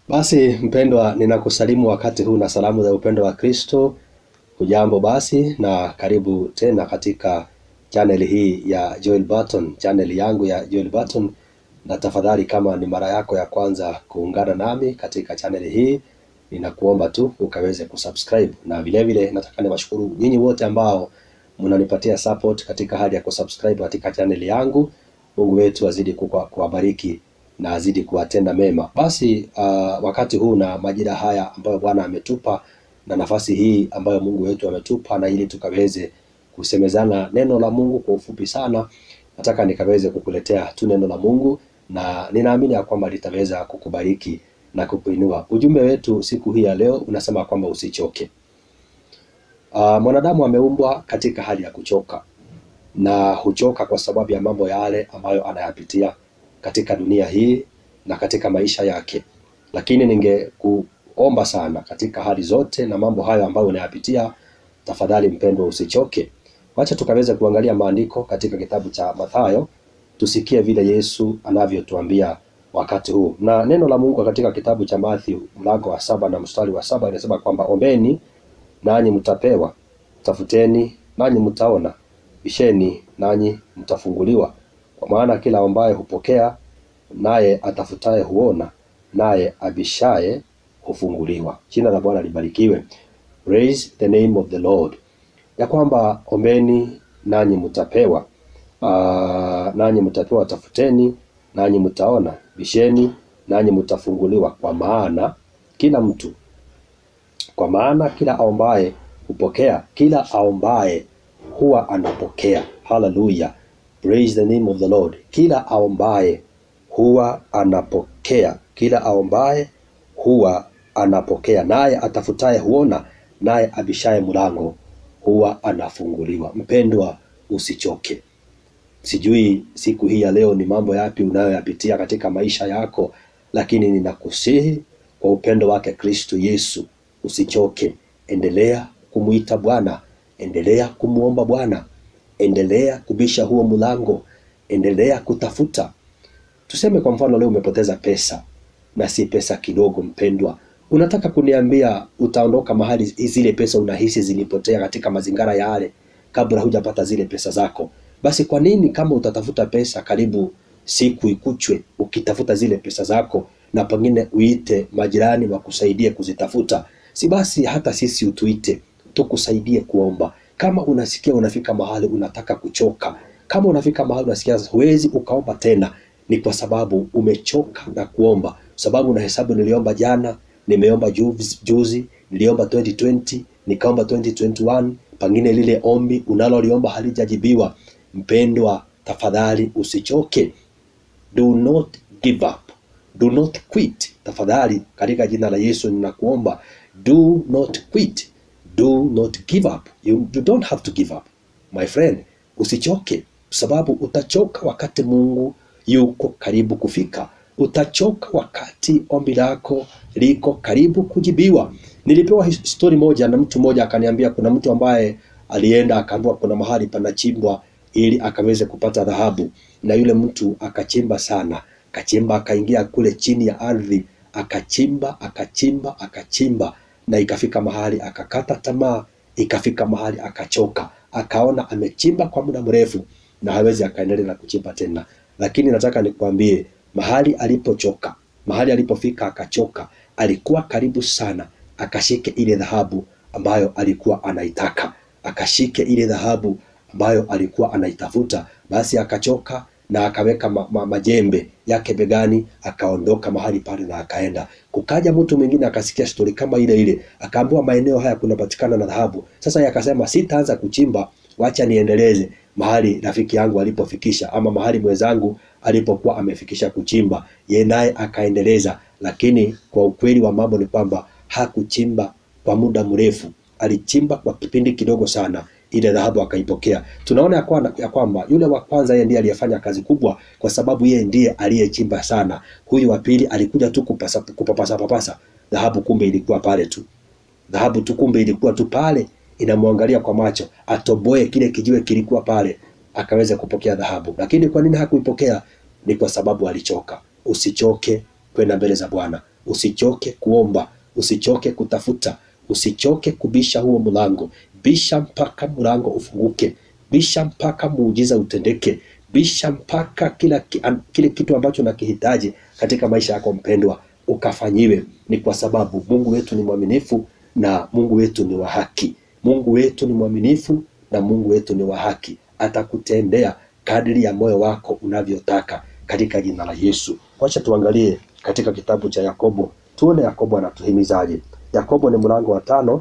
Basi mpendwa, ninakusalimu wakati huu na salamu za upendo wa Kristo. Hujambo basi na karibu tena katika channel hii ya Joel Barton, channel yangu ya Joel Barton, na tafadhali kama ni mara yako ya kwanza kuungana nami katika channel hii, ninakuomba tu ukaweze kusubscribe, na vile vile nataka niwashukuru nyinyi wote ambao mnanipatia support katika hali ya kusubscribe katika channel yangu. Mungu wetu azidi kuwa- kuwabariki na azidi kuwatenda mema. Basi uh, wakati huu na majira haya ambayo Bwana ametupa na nafasi hii ambayo Mungu wetu ametupa, na ili tukaweze kusemezana neno la Mungu kwa ufupi sana, nataka nikaweze kukuletea tu neno la Mungu, na ninaamini ya kwamba litaweza kukubariki na kukuinua. Ujumbe wetu siku hii ya leo unasema kwamba usichoke. Uh, mwanadamu ameumbwa katika hali ya kuchoka na huchoka kwa sababu ya mambo yale ambayo anayapitia katika dunia hii na katika maisha yake. Lakini ningekuomba sana katika hali zote na mambo hayo ambayo unayapitia, tafadhali mpendwa, usichoke. Wacha tukaweze kuangalia maandiko katika kitabu cha Mathayo, tusikie vile Yesu anavyotuambia wakati huu. Na neno la Mungu katika kitabu cha Mathayo mlango wa saba na mstari wa saba inasema kwamba ombeni nanyi mtapewa, tafuteni nanyi mtaona, bisheni nanyi mtafunguliwa. Kwa maana kila ambaye hupokea, naye atafutaye huona, naye abishaye hufunguliwa. Jina la Bwana libarikiwe. Praise the name of the Lord. Ya kwamba ombeni nanyi mtapewa, uh, nanyi mtapewa, tafuteni nanyi mtaona, bisheni nanyi mtafunguliwa. Kwa maana kila mtu kwa maana kila aombaye hupokea, kila aombaye huwa anapokea. Haleluya, praise the name of the Lord. Kila aombaye huwa anapokea, kila aombaye huwa anapokea, naye atafutaye huona, naye abishaye mlango huwa anafunguliwa. Mpendwa, usichoke. Sijui siku hii ya leo ni mambo yapi unayoyapitia katika maisha yako, lakini ninakusihi kwa upendo wake Kristo Yesu usichoke. Endelea kumwita Bwana, endelea kumwomba Bwana, endelea kubisha huo mlango, endelea kutafuta. Tuseme kwa mfano leo umepoteza pesa na si pesa kidogo, mpendwa, unataka kuniambia utaondoka mahali zile pesa unahisi zilipotea katika mazingira yale kabla hujapata zile pesa zako? Basi kwa nini kama utatafuta pesa karibu siku ikuchwe ukitafuta zile pesa zako, na pengine uite majirani wakusaidie kuzitafuta? Si basi hata sisi utuite tukusaidie kuomba. Kama unasikia unafika mahali unataka kuchoka, kama unafika mahali unasikia huwezi ukaomba tena, ni kwa sababu umechoka na kuomba, sababu na hesabu niliomba jana, nimeomba juzi, juzi niliomba 2020 nikaomba 2021, pengine lile ombi unaloliomba halijajibiwa. Mpendwa, tafadhali usichoke, do not give up, do not quit. Tafadhali katika jina la Yesu ninakuomba, do not quit, do not give up. You, you don't have to give up my friend, usichoke, sababu utachoka wakati Mungu yuko karibu kufika. Utachoka wakati ombi lako liko karibu kujibiwa. Nilipewa his- story moja na mtu mmoja akaniambia, kuna mtu ambaye alienda akaambiwa kuna mahali panachimbwa ili akaweze kupata dhahabu, na yule mtu akachimba sana, akachimba akaingia kule chini ya ardhi, akachimba akachimba akachimba, na ikafika mahali akakata tamaa, ikafika mahali akachoka, akaona amechimba kwa muda mrefu na hawezi akaendelea na kuchimba tena. Lakini nataka nikwambie, mahali alipochoka, mahali alipofika akachoka, alikuwa karibu sana akashike ile dhahabu ambayo alikuwa anaitaka, akashike ile dhahabu ambayo alikuwa anaitafuta. Basi akachoka na akaweka ma, ma, majembe yake begani, akaondoka mahali pale na akaenda. Kukaja mtu mwingine akasikia stori kama ile ile, akaambiwa maeneo haya kunapatikana na dhahabu. Sasa yeye akasema sitaanza kuchimba, wacha niendeleze mahali rafiki yangu alipofikisha, ama mahali mwenzangu alipokuwa amefikisha kuchimba, yeye naye akaendeleza. Lakini kwa ukweli wa mambo ni kwamba hakuchimba kwa muda mrefu, alichimba kwa kipindi kidogo sana, ile dhahabu akaipokea. Tunaona ya kwa- ya kwamba yule wa kwanza yeye ndiye aliyefanya kazi kubwa, kwa sababu yeye ndiye aliyechimba sana. Huyu wa pili alikuja tu kupasa, kupapasa papasa dhahabu, kumbe ilikuwa pale tu dhahabu tu, kumbe ilikuwa tu pale inamwangalia kwa macho, atoboe kile kijiwe kilikuwa pale, akaweza kupokea dhahabu. Lakini kwa nini hakuipokea? Ni kwa sababu alichoka. Usichoke kwenda mbele za Bwana. usichoke kuomba, usichoke kutafuta, usichoke kubisha huo mlango. Bisha mpaka mlango ufunguke, bisha mpaka muujiza utendeke, bisha mpaka kila ki- an- kile kitu ambacho nakihitaji katika maisha yako mpendwa ukafanyiwe. Ni kwa sababu Mungu wetu ni mwaminifu na Mungu wetu ni wa haki. Mungu wetu ni mwaminifu na Mungu wetu ni wa haki, atakutendea kadiri ya moyo wako unavyotaka katika jina la Yesu. Wacha tuangalie katika kitabu cha Yakobo, tuone Yakobo anatuhimizaje. Yakobo ni mlango wa tano,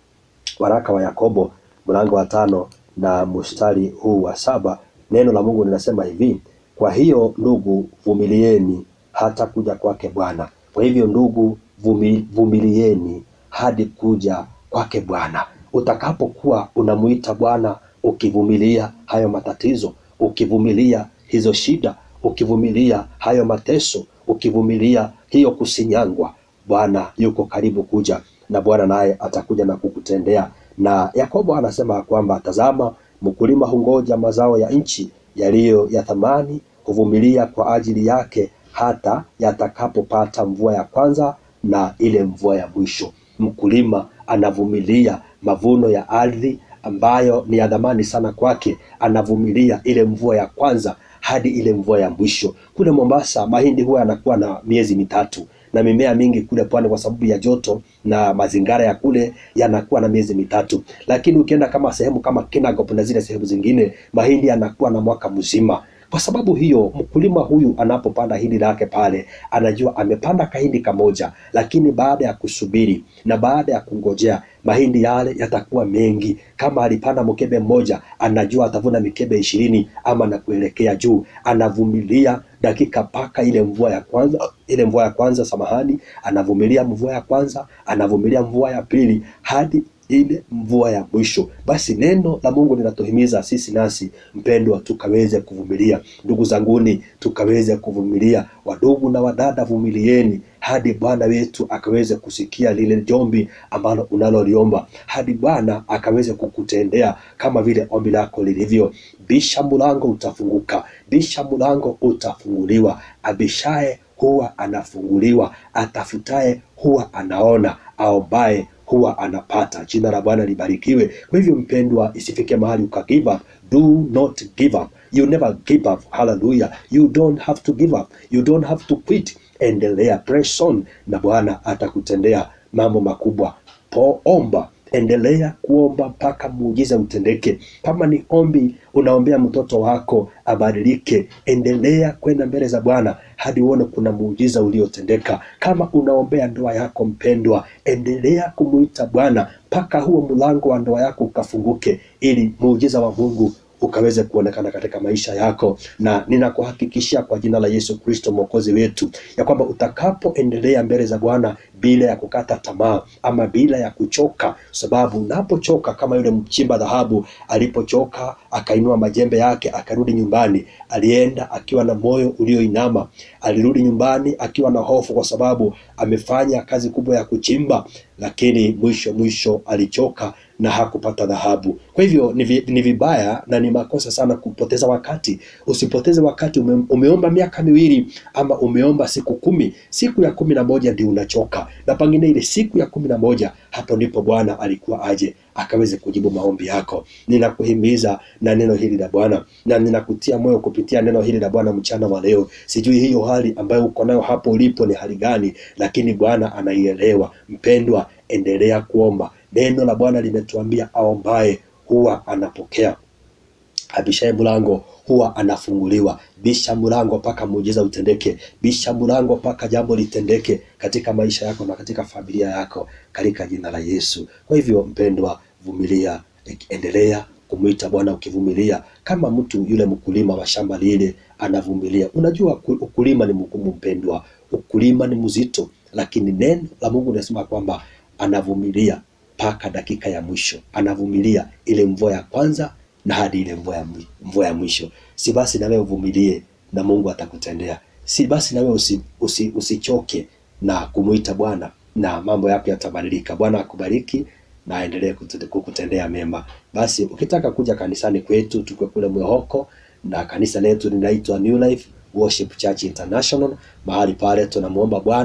waraka wa Yakobo mlango wa tano na mstari huu wa saba. Neno la Mungu linasema hivi: kwa hiyo ndugu, vumilieni hata kuja kwake Bwana. Kwa hivyo ndugu, vumi- vumilieni hadi kuja kwake Bwana. Utakapokuwa unamuita Bwana ukivumilia hayo matatizo, ukivumilia hizo shida, ukivumilia hayo mateso, ukivumilia hiyo kusinyangwa, Bwana yuko karibu kuja na Bwana naye atakuja na kukutendea. Na Yakobo anasema kwamba tazama, mkulima hungoja mazao ya nchi yaliyo ya thamani, huvumilia kwa ajili yake hata yatakapopata mvua ya kwanza na ile mvua ya mwisho. Mkulima anavumilia mavuno ya ardhi ambayo ni ya dhamani sana kwake, anavumilia ile mvua ya kwanza hadi ile mvua ya mwisho. Kule Mombasa mahindi huwa yanakuwa na miezi mitatu na mimea mingi kule pwani kwa sababu ya joto na mazingara ya kule yanakuwa na miezi mitatu, lakini ukienda kama sehemu kama Kinangop na zile sehemu zingine mahindi yanakuwa na mwaka mzima. Kwa sababu hiyo, mkulima huyu anapopanda hindi lake pale, anajua amepanda kahindi kamoja, lakini baada ya kusubiri na baada ya kungojea mahindi yale yatakuwa mengi. Kama alipanda mkebe mmoja, anajua atavuna mikebe ishirini ama na kuelekea juu. Anavumilia dakika mpaka ile mvua ya kwanza, ile mvua ya kwanza, samahani, anavumilia mvua ya kwanza, anavumilia mvua ya pili hadi ile mvua ya mwisho. Basi neno la Mungu linatuhimiza sisi nasi mpendwa, tukaweze kuvumilia. Ndugu zanguni, tukaweze kuvumilia. Wadugu na wadada, vumilieni hadi Bwana wetu akaweze kusikia lile jombi ambalo unaloliomba, hadi Bwana akaweze kukutendea kama vile ombi lako lilivyo. Bisha mlango utafunguka, bisha mlango utafunguliwa. Abishaye huwa anafunguliwa, atafutaye huwa anaona, aombaye huwa anapata. Jina la Bwana libarikiwe. Kwa hivyo mpendwa, isifike mahali uka give up. Do not give up. You never give up. Hallelujah. You don't have to give up. You don't have to quit. Endelea, press on, na Bwana atakutendea mambo makubwa. Poomba, endelea kuomba mpaka muujiza utendeke. Kama ni ombi unaombea mtoto wako abadilike, endelea kwenda mbele za Bwana hadi uone kuna muujiza uliotendeka. Kama unaombea ndoa yako mpendwa, endelea kumuita Bwana mpaka huo mlango wa ndoa yako ukafunguke, ili muujiza wa Mungu ukaweze kuonekana katika maisha yako, na ninakuhakikishia kwa jina la Yesu Kristo mwokozi wetu ya kwamba utakapoendelea mbele za Bwana bila ya kukata tamaa ama bila ya kuchoka, sababu unapochoka kama yule mchimba dhahabu alipochoka, akainua majembe yake akarudi nyumbani, alienda akiwa na moyo ulioinama, alirudi nyumbani akiwa na hofu, kwa sababu amefanya kazi kubwa ya kuchimba, lakini mwisho mwisho alichoka na hakupata dhahabu. Kwa hivyo ni, vi, ni vibaya na ni makosa sana kupoteza wakati. Usipoteze wakati. Ume, umeomba miaka miwili ama umeomba siku kumi, siku ya kumi na moja ndio unachoka, na pengine ile siku ya kumi na moja hapo ndipo Bwana alikuwa aje akaweze kujibu maombi yako. Ninakuhimiza na neno hili la Bwana na ninakutia moyo kupitia neno hili la Bwana mchana wa leo. Sijui hiyo hali ambayo uko nayo hapo ulipo ni hali gani, lakini Bwana anaielewa. Mpendwa, endelea kuomba. Neno la Bwana limetuambia aombaye huwa anapokea, abishaye mlango huwa anafunguliwa. Bisha mlango mpaka muujiza utendeke, bisha mlango mpaka jambo litendeke katika maisha yako na katika familia yako, katika jina la Yesu. Kwa hivyo mpendwa, vumilia, endelea kumwita Bwana ukivumilia, kama mtu yule mkulima wa shamba lile anavumilia. Unajua ukulima ni mgumu mpendwa, ukulima ni mzito, lakini neno la Mungu linasema kwamba anavumilia mpaka dakika ya mwisho, anavumilia ile mvua ya kwanza na hadi ile mvua ya, mvua ya mwisho. Si basi na wewe uvumilie na Mungu atakutendea. Si basi na wewe usi, usi, usichoke na kumuita Bwana na mambo yako yatabadilika. Bwana akubariki na aendelee kukutendea mema. Basi ukitaka kuja kanisani kwetu, tuko kule Mwehoko na kanisa letu linaitwa New Life Worship Church International. Mahali pale tunamuomba Bwana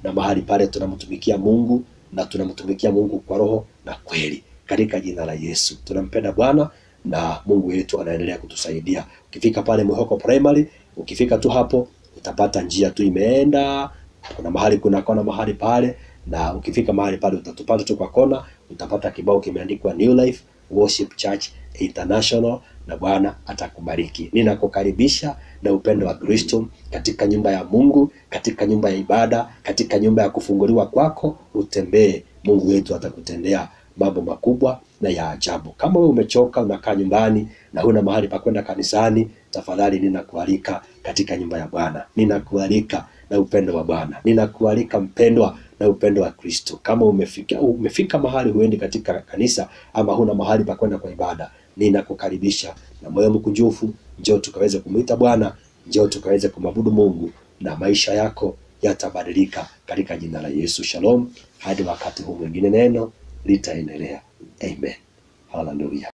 na mahali pale tunamtumikia Mungu na tunamtumikia Mungu kwa roho na kweli, katika jina la Yesu. Tunampenda Bwana na Mungu wetu anaendelea kutusaidia. Ukifika pale Mwihoko Primary, ukifika tu hapo utapata njia tu imeenda, kuna mahali kuna kona mahali pale, na ukifika mahali pale utatupata tu kwa kona, utapata kibao kimeandikwa New Life Worship Church International, na Bwana atakubariki. Ninakukaribisha na upendo wa Kristo katika nyumba ya Mungu, katika nyumba ya ibada, katika nyumba ya kufunguliwa kwako, utembee. Mungu wetu atakutendea mambo makubwa na ya ajabu. Kama wewe umechoka, unakaa nyumbani na huna mahali pa kwenda kanisani, tafadhali ninakualika katika nyumba ya Bwana, ninakualika na upendo wa Bwana, ninakualika mpendwa na upendo wa Kristo. Kama umefika umefika mahali huendi katika kanisa ama huna mahali pa kwenda kwa ibada, ninakukaribisha na moyo mkunjufu, njoo tukaweze kumwita Bwana, njoo tukaweze kumwabudu Mungu na maisha yako yatabadilika katika jina la Yesu. Shalom, hadi wakati huu mwingine, neno litaendelea. Amen, haleluya.